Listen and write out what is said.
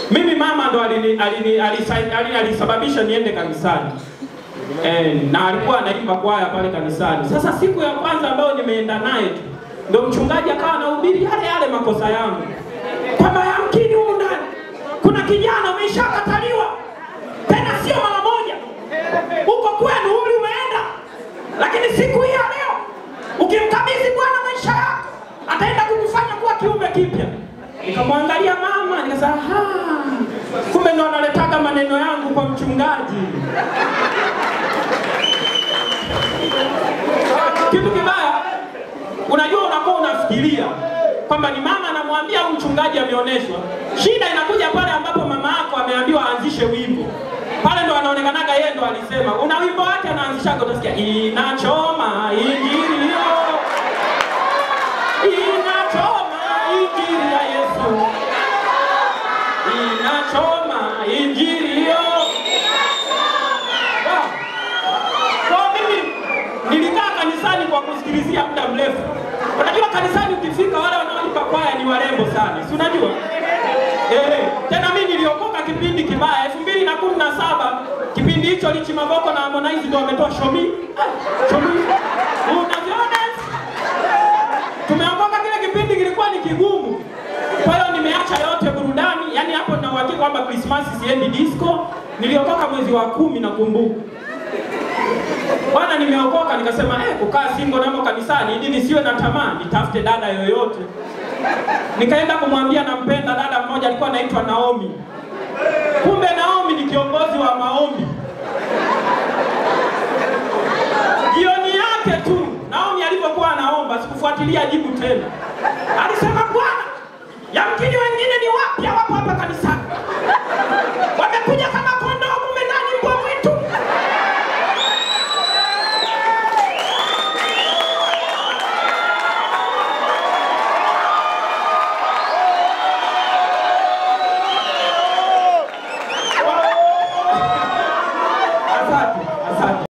Mimi mama ndo alini, alini, alisa, alini, alisababisha niende kanisani. Eh, na alikuwa anaimba kwaya pale kanisani. Sasa siku ya kwanza ambayo nimeenda naye tu ndo mchungaji akawa anahubiri yale yale makosa yangu, kwamba yamkini humu ndani kuna kijana umeshakataliwa, tena sio mara moja, uko kwenu umri umeenda, lakini siku hii ya leo ukimkabidhi Bwana maisha yako ataenda kukufanya kuwa kiumbe kipya. Nikamwangalia mama nikasema, "Ha, kumbe ndo analetaga maneno yangu kwa mchungaji. Kitu kibaya, unajua, unakuwa unafikiria kwamba ni mama anamwambia au mchungaji ameonyeshwa. Shida inakuja pale ambapo mama yako ameambiwa aanzishe wimbo, pale ndo anaonekanaga yeye ndo alisema. Una wimbo wake anaanzishaga, utasikia inachoma injili hiyo, inachoma injili ya Yesu, inachoma injili hiyo. Wow. Kwa mimi nilikaa kanisani kwa kusikilizia muda mrefu. Unajua kanisani ukifika wale wanaolipa kwaya ni warembo sana, si unajua? Eh, tena mimi niliokoka kipindi kibaya elfu mbili na kumi na saba kipindi hicho Lichi Mavoko na Harmonize ndio wametoa shomi Ah, shomi unaviona tumeokoka kile kipindi kilikuwa ni kigumu. Kwa hiyo nimeacha yote burudani, yani hapo nina uhakika kwamba Krismasi siendi disco. Niliokoka mwezi wa kumi nakumbuka. Bwana, nimeokoka nikasema eh, kukaa single namo kanisani ili nisiwe na tamaa, nitafute dada yoyote. Nikaenda kumwambia nampenda dada mmoja alikuwa anaitwa Naomi. Kumbe Naomi ni kiongozi wa maombi. Jioni yake tu Naomi alivyokuwa anaomba, sikufuatilia jibu tena. Alisema Bwana, yamkini wengine ni wa